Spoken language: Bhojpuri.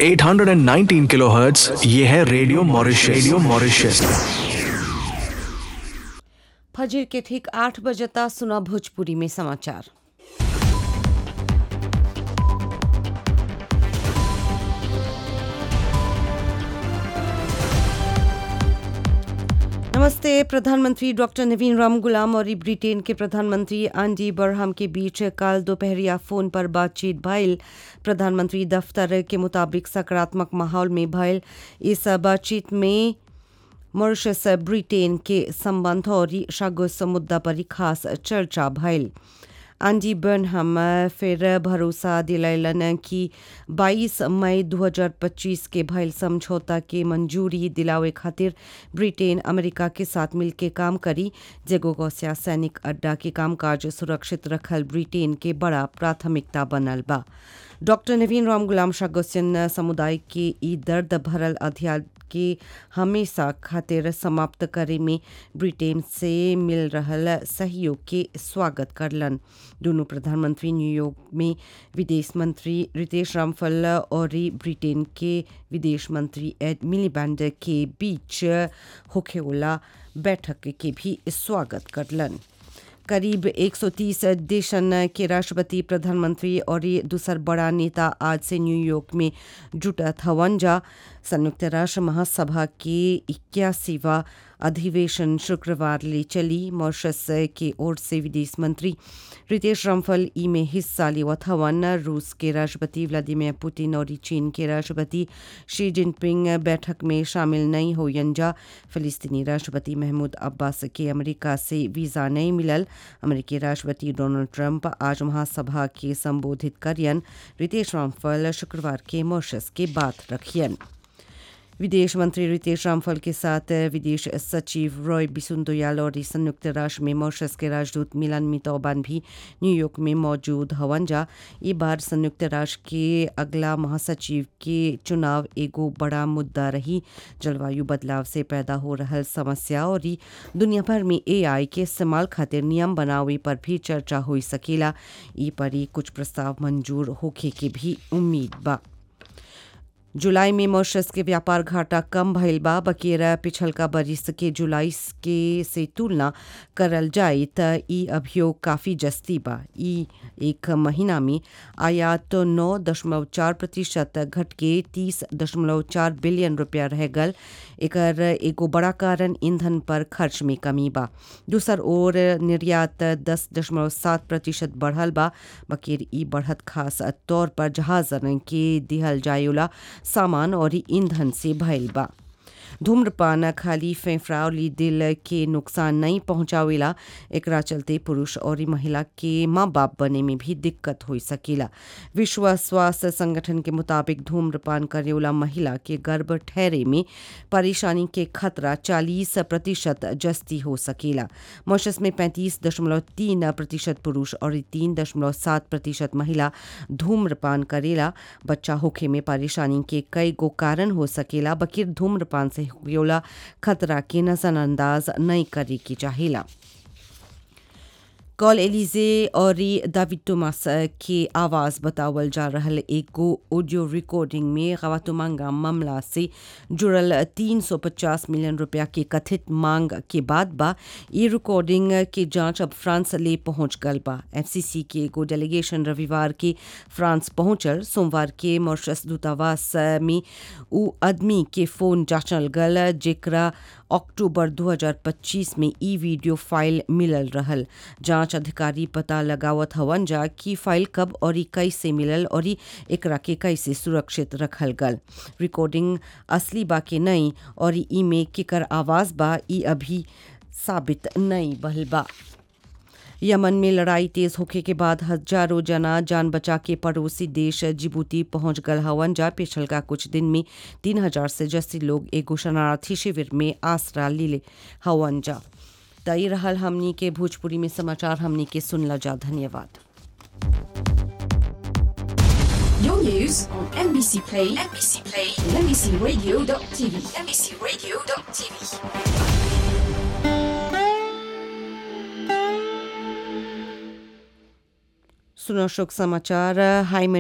819 किलोहर्ट्ज ये है रेडियो मॉरिशस रेडियो मॉरिशस फजर के ठीक आठ बजता सुना भोजपुरी में समाचार नमस्ते प्रधानमंत्री डॉक्टर नवीन राम गुलाम और ब्रिटेन के प्रधानमंत्री आंडी बरहम के बीच कल दोपहरिया फोन पर बातचीत भइल प्रधानमंत्री दफ्तर के मुताबिक सकारात्मक माहौल में भइल इस बातचीत में मॉरिशस ब्रिटेन के संबंध और सागोस मुद्दा पर खास चर्चा भइल आंडी बर्नहम फिर भरोसा दिलैलन कि 22 मई 2025 के भइल समझौता के मंजूरी दिलावे खातिर ब्रिटेन अमेरिका के साथ मिलके काम करी जेगो गौसिया सैनिक अड्डा के कामकाज सुरक्षित रखल ब्रिटेन के बड़ा प्राथमिकता बनल बा डॉक्टर नवीन राम गुलाम शागोसियन समुदाय के ई दर्द भरल अध्याय के हमेशा खातिर समाप्त करे में ब्रिटेन से मिल रहल सहयोग के स्वागत करलन दोनों प्रधानमंत्री न्यूयॉर्क में विदेश मंत्री रितेश रामफल और ब्रिटेन के विदेश मंत्री एड मिलीबैंड के बीच होखेवाला बैठक के भी स्वागत करलन करीब 130 देशन के राष्ट्रपति प्रधानमंत्री और दूसर बड़ा नेता आज से न्यूयॉर्क में जुटत हवन जा संयुक्त राष्ट्र महासभा के इक्यासीवा अधिवेशन शुक्रवार ले चली मॉरिशस की ओर से विदेश मंत्री रितेश रामफल ई में हिस्सा लेवत हवन रूस के राष्ट्रपति व्लादिमीर पुतिन और चीन के राष्ट्रपति शी जिनपिंग बैठक में शामिल नहीं हो जा फिलिस्तीनी राष्ट्रपति महमूद अब्बास के अमेरिका से वीज़ा नहीं मिलल अमेरिकी राष्ट्रपति डोनाल्ड ट्रंप आज महासभा के संबोधित करियन रितेश रामफल शुक्रवार के मॉरिशस के बात रखियन विदेश मंत्री रितेश रामफल के साथ विदेश सचिव रॉय बिसुंदोयाल और संयुक्त राष्ट्र में मॉरिशस के राजदूत मिलन मितौबान भी न्यूयॉर्क में मौजूद हवन जा ये बार संयुक्त राष्ट्र के अगला महासचिव के चुनाव एगो बड़ा मुद्दा रही जलवायु बदलाव से पैदा हो रहा समस्या और दुनिया भर में एआई के इस्तेमाल खातिर नियम बनावे पर भी चर्चा हो सकेला ई पर ही कुछ प्रस्ताव मंजूर होखे के भी उम्मीद बा जुलाई में मॉरिशस के व्यापार घाटा कम भइल बा बकेरा पिछलका बरिस के जुलाई के से तुलना करल जाए त ई अभियोग काफ़ी जस्ती बा ई एक महीना में आयात नौ दशमलव चार प्रतिशत घट के तीस दशमलव चार बिलियन रुपया रह गल एकर एगो बड़ा कारण ईंधन पर खर्च में कमी बा दूसर ओर निर्यात दस दशमलव सात प्रतिशत बढ़ल बा बकेर ई बढ़त खास तौर पर जहाजन के दिहल जायोला सामान और ईंधन से भइल बा धूम्रपान खाली फेफड़ा और दिल के नुकसान नहीं पहुंचावेला एकरा चलते पुरुष और महिला के माँ बाप बने में भी दिक्कत हो सकेला विश्व स्वास्थ्य संगठन के मुताबिक धूम्रपान करेवाला महिला के गर्भ ठहरे में परेशानी के खतरा 40 प्रतिशत जस्ती हो सकेला मॉरिशस में 35.3 प्रतिशत पुरुष और 3.7 प्रतिशत महिला धूम्रपान करेला बच्चा होखे में परेशानी के कई गो कारण हो सकेला बकिर धूम्रपान से होला खतरा के नजरअंदाज नहीं करे की चाहिला कॉल एलिजे और दाविद टोमास के आवाज़ बतावल जा रहल एगो ऑडियो रिकॉर्डिंग में गवातुमांगा मामला से जुड़ल 350 मिलियन रुपया के कथित मांग के बाद बा ये रिकॉर्डिंग के जांच अब फ्रांस ले पहुंच गल बा एफसीसी के एगो डेलीगेशन रविवार के फ्रांस पहुंचल सोमवार के मॉरिशस दूतावास में उ आदमी के फोन जांचल गल जेकरा अक्टूबर 2025 में ई वीडियो फाइल मिलल रहल जांच अधिकारी पता लगावत हवन जा कि फाइल कब और कैसे मिलल और एकरा के कैसे सुरक्षित रखल गल रिकॉर्डिंग असली बा के नहीं और ई में केकर आवाज बा ई अभी साबित नहीं भल बा यमन में लड़ाई तेज होखे के बाद हजारों जना जान बचा के पड़ोसी देश जिबूती पहुंच गल हवन जा पिछल का कुछ दिन में तीन हजार से जस्ती लोग एगो शरणार्थी शिविर में आसरा ले हवन जा तई रहल हमनी के भोजपुरी में समाचार हमनी के सुनला जा धन्यवाद Your news on NBC Play, NBC Play, and NBCRadio.tv, NBCRadio.tv. सुनो शोक समाचार हाई